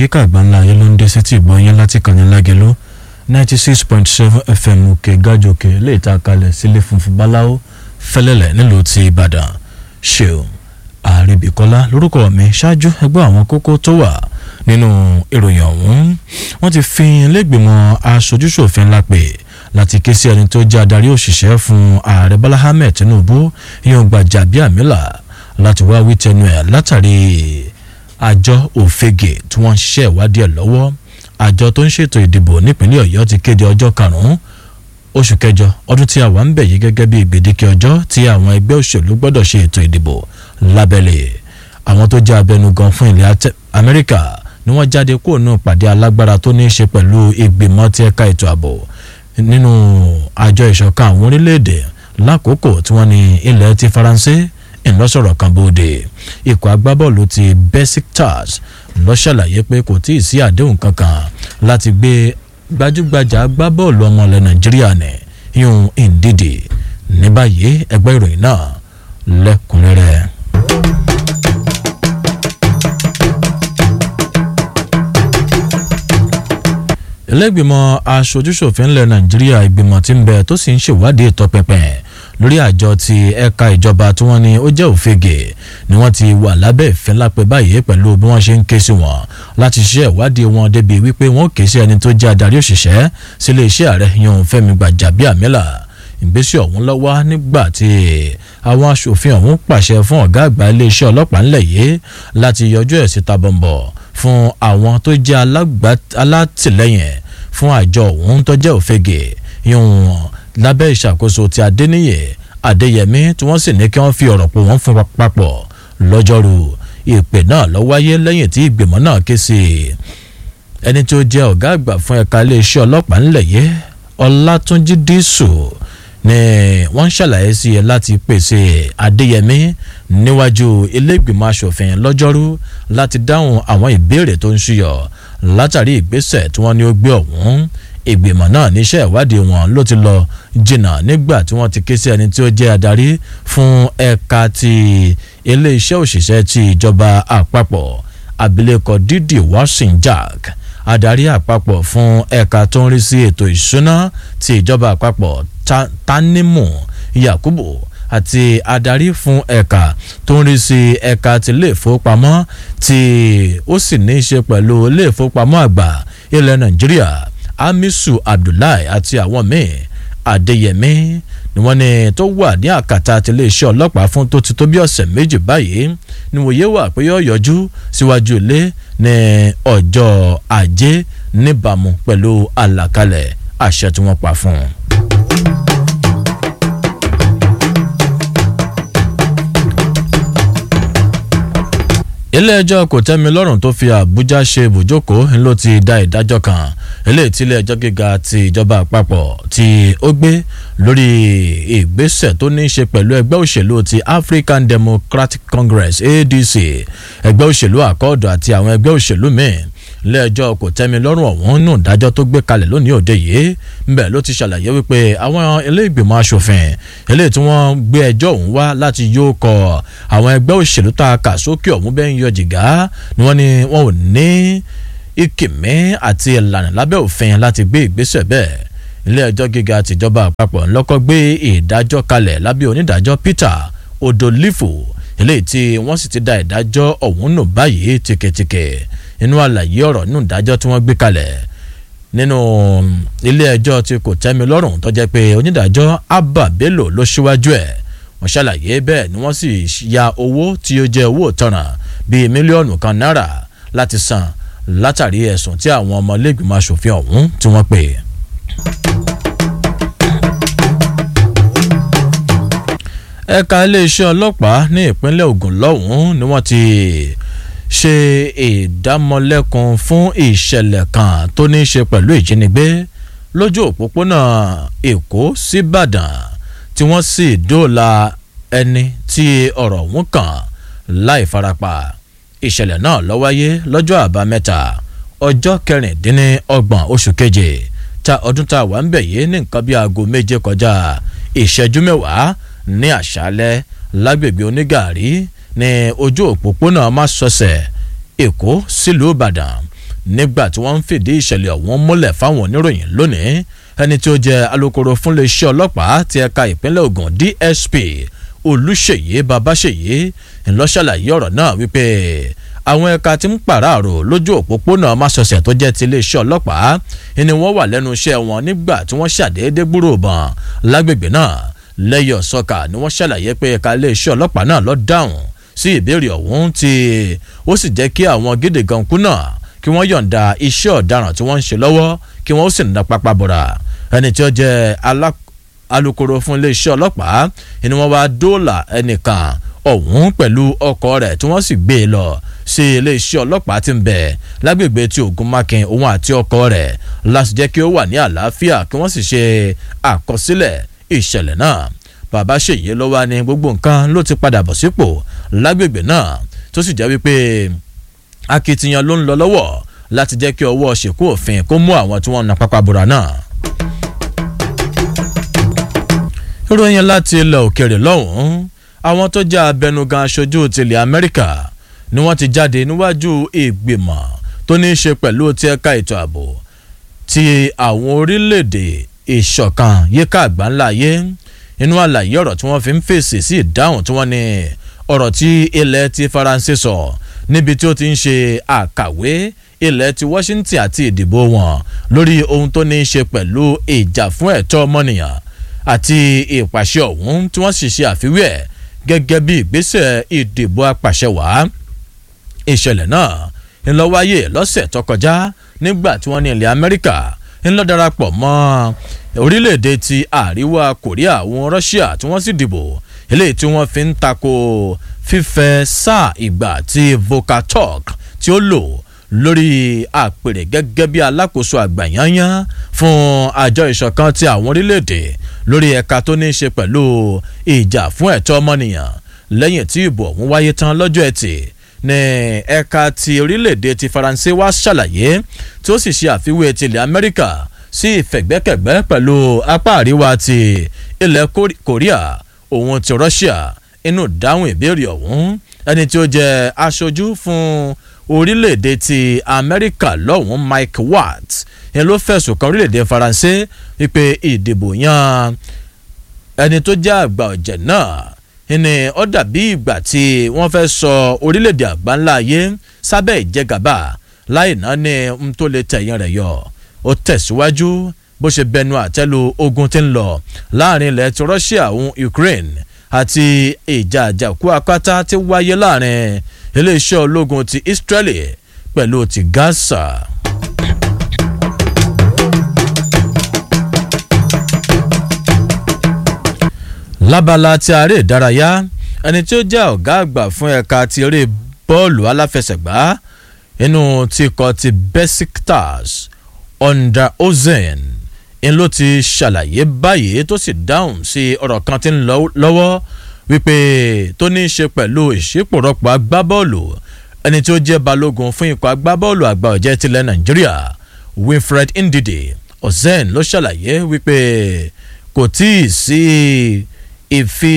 yíká àgbáńlá ayé ló ń dé sétí ìgbọ́ yín láti kàní lágẹ̀lú ninety six point seven fm òkè gájòkè lè ta kalẹ̀ sílé funfun báláwo fẹ́lẹ́lẹ̀ nílùú ti ìbàdàn ṣeun àríbìkọ́lá lórúkọ mi ṣáájú ẹgbẹ́ àwọn kókó tó wà nínú ìròyìn ọ̀hún wọ́n ti fi ilégbèmọ̀ aṣojúṣòfin lápè láti ké sí ẹni tó jẹ́ adarí òṣìṣẹ́ fún ààrẹ bọ́lá ahmed tinubu yóò gbàjà bí àmìlà láti wá wí tẹnu ẹ̀ látàrí àjọ òfegè tí wọ́n ń ṣiṣẹ́ ìwádìí ẹ̀ lọ́wọ́ àjọ tó ń ṣètò ìdìbò nípínlẹ̀ ọ̀yọ́ ti kéde ọjọ́ karùn-ún oṣù kẹjọ ọdún tí a wà ń bẹ̀ yìí gẹ́gẹ́ bí gbèdéke ọjọ́ tí àwọn ẹgbẹ́ òṣèlú gbọ́dọ̀ ṣe ètò ìdìbò lábẹ́lẹ̀ àwọn tó jẹ́ abẹnugan fún ilẹ̀ amẹ́ríkà ni wọ́n jáde kúrò nínú pàdé alágbára tó ní í ṣe pẹ̀lú ìgbìmọ̀ tí ẹ̀ka ètò ààbò nínú àjọ ìṣọ̀kan àwọn orílẹ̀-èdè lákòókò tí wọ́n ní ilẹ̀ ti faransé ńlọ́sọ̀rọ̀ kan bóde ikọ̀ agbábọ́ọ̀lù ti besiktas ló ṣàlàyé pé kò tí ì sí àdéhùn kankan láti gbé gbajúgbajà agbábọ́ọ̀lù ọmọ ilẹ̀ nàìjíríà ní yún ìdíje ní báyìí ẹgbẹ́ ìròyìn náà lẹ́kùnrẹ́rẹ́. ẹlẹ́gbìmọ̀ aṣojúṣòfin ilẹ̀ nàìjíríà ìgbìmọ̀ tí ń bẹ tó sì ń ṣèwádìí ìtọpinpin lórí àjọ ti ẹ̀ka ìjọba tí wọ́n ní ó jẹ́ òfegè ni wọ́n ti wà lábẹ́ ìfẹ́ lápẹ́ báyìí pẹ̀lú bí wọ́n ṣe ń ké sí wọn láti ṣe ìwádìí wọn débi wípé wọ́n ké sí ẹni tó jẹ́ adarí òṣìṣẹ́ sílé iṣẹ́ ààrẹ yan fẹ́mi gbàjàbíàmílà ìgbésẹ̀ ọ̀hún lọ́wọ́ nígbà tí àwọn aṣòfin ọ̀hún pàṣẹ fún ọ̀gá àgbà iléeṣẹ́ ọlọ́pàá ńlẹ̀ yìí láti yọjú ẹ̀ síta bọ̀m̀bọ̀ fún àwọn tó jẹ́ alátìlẹ́yìn fún àjọ ọ̀hún tó jẹ́ òfegè yún lábẹ́ ìṣàkóso ti adéníyè adéyẹmí tí wọ́n sì ní kí wọ́n fi ọ̀rọ̀ pò wọ́n fún papọ̀ lọ́jọ́rú ìpè náà lọ wáyé lẹ́yìn tí ìgbìmọ̀ náà ké sí ẹni tó jẹ́ ọ̀gá àgbà fún ẹ̀ka iléeṣẹ́ ọlọ́pàá ńlẹ̀ yìí ọlátúnjí dísù ni wọ́n ṣàlàyé sí ẹ láti pèsè adéyẹmí níwájú iléègbìmọ̀ asòfin lọ́jọ́rú láti dáhùn àwọn ìbéèrè tó ń ṣúyọ látàrí ìgbésẹ̀ tí wọ́n ní ó gbé ọ̀hún ìgbìmọ̀ náà níṣẹ́ ìwádìí wọn ló ti lọ jìnnà nígbà tí wọ́n ti ké sí ẹni tí ó jẹ́ adarí fún ẹ̀ka ti iléeṣẹ́ òṣìṣẹ́ ti ìjọba àpapọ̀ abilékọ dídì washington jack adarí àpapọ̀ fún ẹ̀ka tó ń rí sí ètò ìṣúná ti ìjọba àpapọ̀ tanimu yakubu àti adarí fún ẹ̀ka tó ń rí sí ẹ̀ka ti ilé ìfowópamọ́ tí ó sì ní í ṣe pẹ̀lú ilé ìfowópamọ́ àgbà ilẹ̀ nàìjíríà amisu abdullahi àti àwọn míì adéyẹmí ni wọ́n ní tó wà ní àkàtà àti iléeṣẹ́ ọlọ́pàá fún tó ti tó bí ọ̀sẹ̀ méjì báyìí ni wòye wà pé yóò yọjú síwájú ilé ní ọjọ́ ajé níbàámu pẹ̀lú àlàkalẹ̀ àṣẹ tí wọ́n pa fún un. ilé-ẹjọ́ kò tẹ́mi lọ́rùn tó fi àbújá ṣe ibùjókòó ló ti dá ìdájọ́ kan eléyìí tí ilé-ẹjọ́ gíga ti ìjọba àpapọ̀ tí ó gbé lórí ìgbésẹ̀ tó ní í ṣe pẹ̀lú ẹgbẹ́ òṣèlú ti african democratic congress adc ẹgbẹ́ òṣèlú àkọọ́dọ̀ àti àwọn ẹgbẹ́ òṣèlú míì ilé-ẹjọ́ kò tẹ́mi lọ́rùn ọ̀hún nù dájọ́ tó gbé kalẹ̀ lónìí òde yìí ńbẹ̀ ló ti ṣàlàyé wípé àwọn ilé ìgbìmọ̀ asòfin eléyìí tí wọ́n gbé ẹjọ́ ọ̀hún wá láti yóò kọ àwọn ẹgbẹ́ òṣèlú tá a kà sókè ọ̀hún bẹ́ẹ̀ ń yọ jìgá ni wọ́n ní wọn ò ní ìkìmí àti ìlànà lábẹ́ òfin láti gbé ìgbésẹ̀ bẹ́ẹ̀ ilé-ẹjọ́ gíga tìjọba àpapọ̀ ńlọ́kọ́ gbé ìdájọ́ kalẹ̀ lábẹ́ onídàájọ́ peter odolifo eléyìí tí wọ́n sì ti da ìdájọ́ ọ̀hún nù báyìí tìkẹ̀tìkẹ̀ nínú àlàyé ọ̀rọ̀ nínú ìdájọ́ tí wọ́n gbé kalẹ̀ nínú ilé ẹjọ́ tí kò tẹ́mi lọ́rùn tó jẹ́ pé onídàájọ́ abba bello ló ṣíwájú ẹ̀ wọ́n ṣàlàyé bẹ́ẹ̀ ni wọ́n sì ya owó tí ó jẹ́ owó ìtanràn bíi mílíọ̀nù kan náírà láti san látàrí ẹ̀sùn tí àwọn ọmọlẹ́gbìmọ̀ asòfin ọ̀hún tí wọ́n pè. ẹ̀ka iléeṣẹ́ ọlọ́pàá ní ìpínlẹ̀ ogun lọ́hùn-ún ni wọ́n ti ṣe ìdámọ̀lẹ́kun fún ìṣẹ̀lẹ̀ kan tó ní í ṣe pẹ̀lú ìjínigbé lójú òpópónà èkó síbàdàn tí wọ́n sì dóòlà ẹni tí ọ̀rọ̀ ọ̀hún kàn láì farapa ìṣẹ̀lẹ̀ náà ló wáyé lọ́jọ́ àbámẹ́ta ọjọ́ kẹrìndínlọ́gbọ̀n oṣù keje ta ọdún tá a wà ń bẹ̀ yìí ní nǹkan bíi aago méje kọjá ìṣẹ́jú mẹ́wàá ní àṣálẹ́ lágbègbè onígàárí ní ojú òpópónà másọsẹ̀ èkó sílùú ìbàdàn nígbà tí wọ́n ń fìdí ìṣẹ̀lẹ̀ ọ̀hún múlẹ̀ fáwọn oníròyìn lónìí ẹni tí ó jẹ́ alukoro fún iléeṣẹ́ ọlọ́pàá ti ẹ̀ka ìpínlẹ̀ Ògùn DSP Olúṣèyí Babáṣèyí ńlọ́ṣàlàyé ọ̀rọ̀ náà wípé àwọn ẹ̀ka tí ń pàráàrò lójú òpópónà Másọ̀sẹ̀ tó jẹ́ ti iléeṣẹ́ ọlọ́pàá ni wọ́n wà lẹ́nu iṣẹ́ wọn nígbà tí wọ́n ṣàdédé gbúrò bọn lágbègbè náà lẹ́yìn ọ̀sọ́kà ni wọ́n ṣàlàyé pé ẹ̀ka iléeṣẹ́ ọlọ́pàá náà lọ dáhùn sí ìbéèrè ọ̀hún tí ó sì jẹ́ kí àwọn gédè gankú náà kí wọ́n yọ̀ǹda iṣẹ́ ọ̀daràn tí wọ́n ń ṣe lọ́wọ́ kí wọ́n ó sì ná pápá bọ̀rà ẹni tí ó jẹ́ alukoro fún iléeṣẹ́ ọlọ́pàá ni wọ́n wá dóòlà ẹnìkan ọ̀hún pẹ̀lú ọkọ̀ rẹ̀ tí wọ́n sì gbé e lọ sí iléeṣẹ́ ọlọ́pàá tí ń bẹ lágbègbè tí Ògúnmákin òun àti ọkọ̀ rẹ̀ láti jẹ́ kí ó wà ní àlàáfíà kí wọ́n sì ṣe àkọsílẹ̀ ìṣẹ̀lẹ̀ náà bàbá ṣèyí ló wá ní gbogbo nǹkan ló ti padà bọ̀ sípò lágbègbè náà tó sì jẹ́ wípé akitiyan ló ń lọ lọ́wọ́ láti jẹ́ kí ọwọ́ ṣèkú òfin kó mú àwọn tí wọ́n na pápá bora náà. ìròyìn láti ilẹ̀ òkèèrè lọ́hùn-ún àwọn tó jẹ́ abẹnugan aṣojú tilẹ̀ Amẹ́ríkà ni wọ́n ti jáde níwájú ìgbìmọ̀ tó ní í ṣe pẹ̀lú ti ẹ̀ka ètò ààbò ti àwọn orílẹ̀-èdè ìṣọ̀kan yíká àgbáńlá ayé inú àlàyé ọ̀rọ̀ tí wọ́n fi ń fèsì sí ìdáhùn tí wọ́n ní ọ̀rọ̀ tí ilẹ̀ ti Faransé sọ níbi tí ó ti ń ṣe àkàwé ilẹ̀ ti Washington àti ìdìbò wọn lórí ohun tó ní í ṣe pẹ̀lú ìjà fún ẹ̀tọ́ ọmọnìyàn àti ìpàṣẹ ọ̀hún tí wọ́n sì ṣe àfiwé ẹ̀ gẹ́gẹ́ bí ìgbésẹ̀ ìdìbò apàṣẹwàá ìṣẹ̀lẹ̀ náà ńlọ wáyé lọ́sẹ̀ tó kọjá nígbà tí wọ́n ní ilẹ̀ Amẹ́ríkà ńlọ darapọ̀ mọ́ orílẹ̀-èdè ti àríwá Korea àwọn Russia tí wọ́n sì dìbò eléyìí tí wọ́n fi ń tako fífẹ́ sáà ìgbà tí Vokatalk tí ó lò lórí àpèrè gẹ́gẹ́ bí alákòóso àgbà yányán fún àjọ ìṣọ̀kan ti àwọn orílẹ̀-èdè lórí ẹ̀ka tó ní í ṣe pẹ̀lú ìjà fún ẹ̀tọ́ ọmọnìyàn lẹ́yìn tí ìbò ọ̀hún wáyé tán lọ́jọ́ ẹtì ní ẹ̀ka ti orílẹ̀-èdè ti Faransé wá ṣàlàyé tí ó sì ṣe àfiwé tilẹ̀ Amẹ́ríkà sí ìfẹ̀gbẹ́kẹ̀gbẹ́ pẹ̀lú apá àríwá ti ilẹ̀ Korea òun ti Russia inú dáhùn ìbéèrè ọ̀hún ẹni tí ó jẹ́ aṣojú fún orílẹ̀-èdè ti Amẹ́ríkà lọ́hùn Mike Watts yẹn ló fẹ̀sùn kan orílẹ̀-èdè Faransé wípé ìdìbò yan ẹni tó jẹ́ àgbà ọ̀jẹ̀ náà ni ó dàbí ìgbà tí wọ́n fẹ́ sọ orílẹ̀-èdè àgbáńlá ayé sábẹ́ ìjẹgàba láì náà ní n tó lè tẹ̀yìn rẹ̀ yọ ó tẹ̀síwájú bó ṣe bẹnu àtẹ́lu ogun tí ń lọ láàrin ilẹ̀ ti Russia òun Ukraine àti ìjà àjàkú akátá tí wáyé láàrin iléeṣẹ́ ológun ti Israeli pẹ̀lú ti Gaza. lábala ti aré ìdárayá ẹni tí ó jẹ́ ọ̀gá àgbà fún ẹ̀ka ti eré bọ́ọ̀lù aláfẹsẹ̀gbá inú ti kọ ti Besiktas under ozen ń ló ti ṣàlàyé báyìí tó sì dáhùn sí ọ̀rọ̀ kan tí ń lọ lọ́wọ́ wípé tó ní í ṣe pẹ̀lú ìṣípòrọ́pọ̀ agbábọ́ọ̀lù ẹni tí ó jẹ́ balógun fún ikọ̀ agbábọ́ọ̀lù àgbà ọ̀jẹ̀ tilẹ̀ Nàìjíríà Wilfred Ndidi ozen ló ṣàlàyé wípé kò tíì sí ìfi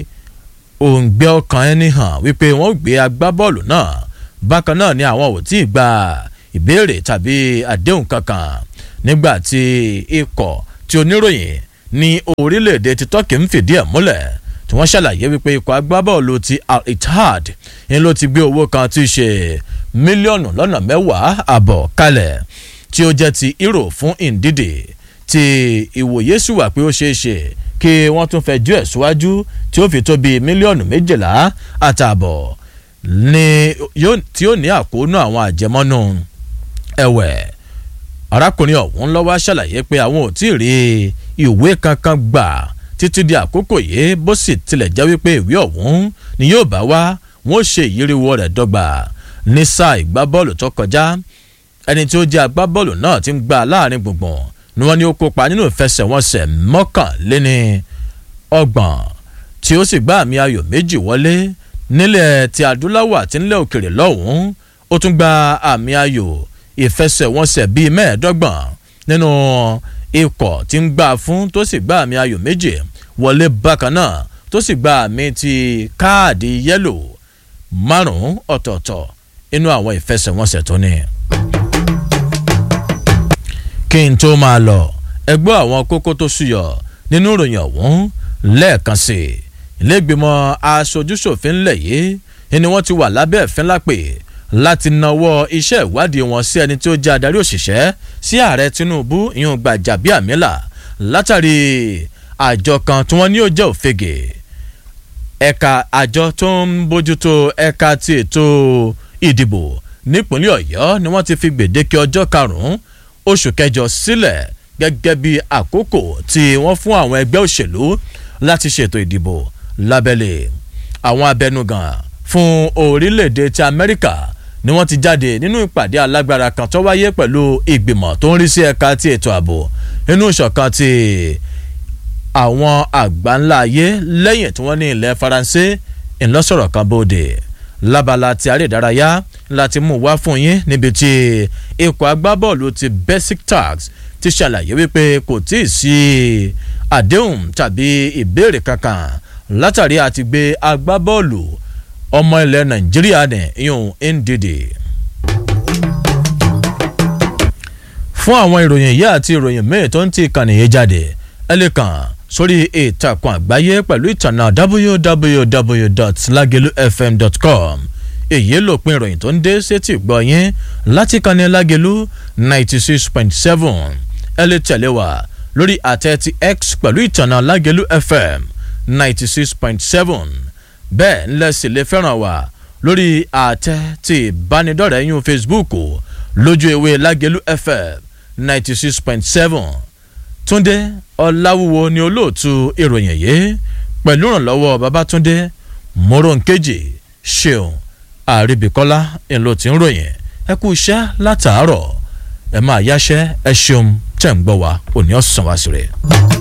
òǹgbẹ ọkàn ẹni hàn wípé wọ́n gbé agbábọ́ọ̀lù náà bákan náà ni àwọn ò tí ì gba ìbéèrè tàbí àdéhùn kankan nígbà tí ikọ̀ tí oníròyìn ní orílẹ̀-èdè ti Turkey ń fìdí ẹ̀ múlẹ̀ tí wọ́n ṣàlàyé wípé ikọ̀ agbábọ́ọ̀lù ti Al-Ittihad ń ló ti gbé owó kan tí í ṣe mílíọ̀nù lọ́nà mẹ́wàá àbọ̀ kalẹ̀ tí ó jẹ́ ti euro fún Ndidi tí ìwòye sì wà pé ó ṣeé ṣe kí wọ́n tún fẹ́ ju ẹ̀ síwájú tí ó fi tó bíi mílíọ̀nù méjìlá àtààbọ̀ ní tí ó ní àkóónú àwọn àjẹmọ́nú ẹ̀wẹ̀ arákùnrin ọ̀hún lọ́wọ́ ṣàlàyé pé àwọn ò tí ì rí ìwé kankan gbà títí di àkókò yìí bó sì tilẹ̀ jẹ́ wípé ìwé ọ̀hún ni yóò bá wá wọ́n ṣe ìyíríwó rẹ̀ dọ́gba ní sáà ìgbábọ́ọ̀lù tó kọjá ẹni tí ó jẹ́ agbábọ́ọ̀lù náà ti ń gbà láàrin gbùngbùn ni wọ́n ní ó kópa nínú ìfẹsẹ̀wọnsẹ̀ mọ́kànléní ọgbọ̀n tí ó sì gbá àmì ayò méjì wọlé nílẹ̀ ti adúláwọ̀ àti nílẹ̀ òkèrè lọ́hùn-ún ó tún gba àmì ayò ìfẹsẹ̀wọnsẹ̀ bíi mẹ́ẹ̀ẹ́dọ́gbọ̀n nínú ikọ̀ tí ń gbà fún tó sì gbá àmì ayò méjì wọlé bákan náà tó sì gba àmì ti káàdì yẹ́lò márùn-ún ọ̀tọ̀ọ̀tọ̀ inú àwọn ìfẹsẹ̀wọnsẹ̀ tó ní. kí n tó máa lọ ẹgbẹ́ àwọn kókó tó ṣúyọ nínú ìròyìn ọ̀hún lẹ́ẹ̀kan sí i ilégbèmọ̀ aṣojúṣòfin ńlẹ̀ yìí ni wọ́n ti wà lábẹ́ ẹ̀fín lápè láti nawọ́ iṣẹ́ ìwádìí wọn sí ẹni tí ó jẹ́ adarí òṣìṣẹ́ sí ààrẹ tinubu ìyún Gbajabiamila látàrí àjọ kan tí wọ́n ní ó jẹ́ òfegè ẹ̀ka àjọ tó ń bójútó ẹ̀ka ti ètò ìdìbò nípínlẹ̀ ọ̀yọ́ ni wọ́n ti fi gbèdéke ọjọ́ karùn-ún oṣù kẹjọ sílẹ̀ gẹ́gẹ́ bí àkókò tí wọ́n fún àwọn ẹgbẹ́ òṣèlú láti ṣètò ìdìbò lábẹ́lẹ̀ àwọn abẹnugan fún orílẹ̀-èdè ti amẹ́ríkà ni wọ́n ti jáde nínú ìpàdé alágbára kan tó wáyé pẹ̀lú ìgbìmọ̀ tó ń rí sí ẹ̀ka ti ètò ààbò nínú ìṣọ̀kan ti àwọn àgbà ńlá ayé lẹ́yìn tí wọ́n ní ilẹ̀ faransé ńlọ́sọ̀rọ̀ kan bóde lábala ti aré ìdárayá láti mú wá fún yín níbi tí ikọ̀ agbábọ́ọ̀lù ti Besiktas ti ṣàlàyé wípé kò tí ì sí àdéhùn tàbí ìbéèrè kankan látàrí àti gbé agbábọ́ọ̀lù ọmọ ilẹ̀ Nàìjíríà ní ìyún Ndidi. fún àwọn ìròyìn yìí àti ìròyìn míì tó ń ti ìkànnì yìí jáde ẹ lè kàn sórí ìtàkùn àgbáyé pẹ̀lú ìtànà www.lagelufm.com èyí lòpin ìròyìn tó ń dé sétí gbọ́ yín láti kànnì Lágelú ninety six point seven ẹ lè tẹ̀lé wa lórí àtẹ ti X pẹ̀lú ìtànà Lágelú FM ninety six point seven bẹ́ẹ̀ ńlẹ̀ sì lè fẹ́ràn wa lórí àtẹ ti ìbánidọ́rẹ̀ẹ́ yún Facebook lójú ewé Lágelú FM ninety six point seven túndé ọláwúwo ni olóòtú ìròyìn yìí pẹ̀lú ìrànlọ́wọ́ babátúndé moronkeji ṣeun àríbíkọ́lá ńlọ tí ń ròyìn ẹ kú iṣẹ́ látàárọ̀ ẹ máa yáṣẹ́ ẹ ṣeun tẹ̀ ń gbọ́ wa òní ọ̀sán wá sí rẹ̀.